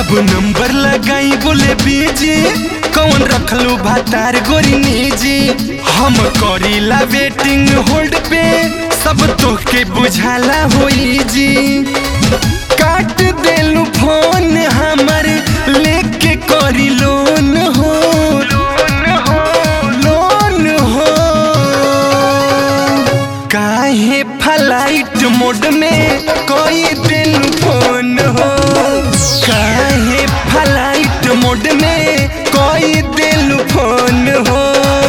जब नंबर लगाई बोले बीजी कौन रखलू भातार गोरी निजी हम करीला वेटिंग होल्ड पे सब तोहके बुझाला होई जी काट देलू फोन हमर लेके करी लोन हो लोन हो काहे फ्लाइट मोड में कोई दिल फोन हो काहे फ्लाइट मोड में कोई दिल फोन हो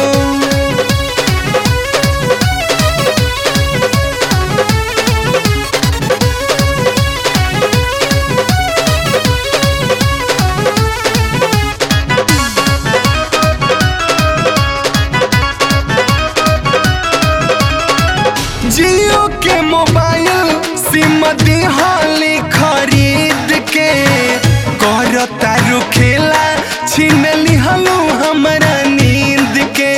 जियो के मोबाइल सिम दिहाली खरीद के कर तारू खेला छीन लिहलू हमरा नींद के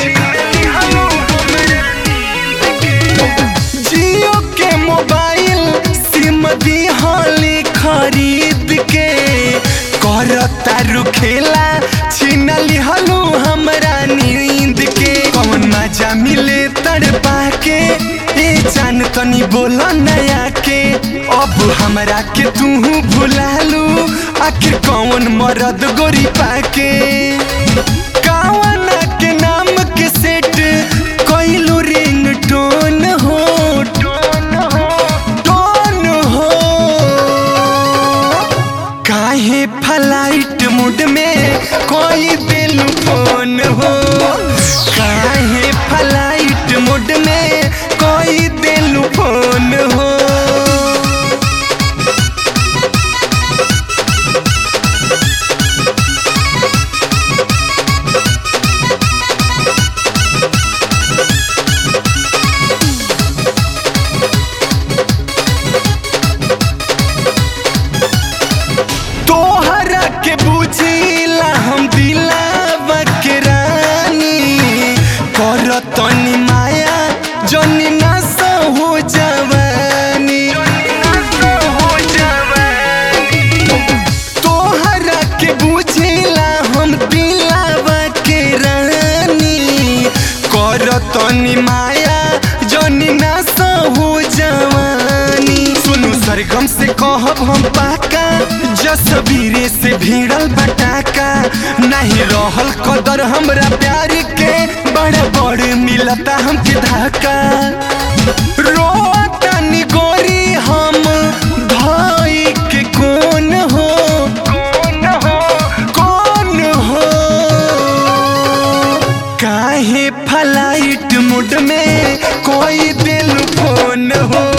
जियो के मोबाइल सिम दिहाली खरीद के कर तारू खेला छीन लिहलू हमरा नींद के कौन मजा मिले तड़पा के ए जान तनी बोला नया के अब हमरा के तू भुलालू आखिर कौन मरद गोरी पाके कावना के नाम के सेट कोइलू रिंग टोन हो टोन हो टोन हो काहे फ्लाइट मूड में कोई दिल फोन हो काहे फ्लाइट मूड में कोई दिल फोन हो तोहरा के बुझिला हम दिलावा के रानी कर तनी माया जनी ना हो जवानी तोहरा के बुझिला हम दिलावा के रानी कर तनी माया जनी ना हो जवानी सुनु सरगम से कहब हम पाका जसबीरे से भिड़ल बटाका नहीं रहल कदर हमरा प्यार के बड़ा बड़ मिलता हमके धक्का रोतनी गोरी हम भाई के कौन हो कौन हो कौन हो काहे फ्लाइट मूड में कोई दिल फोन हो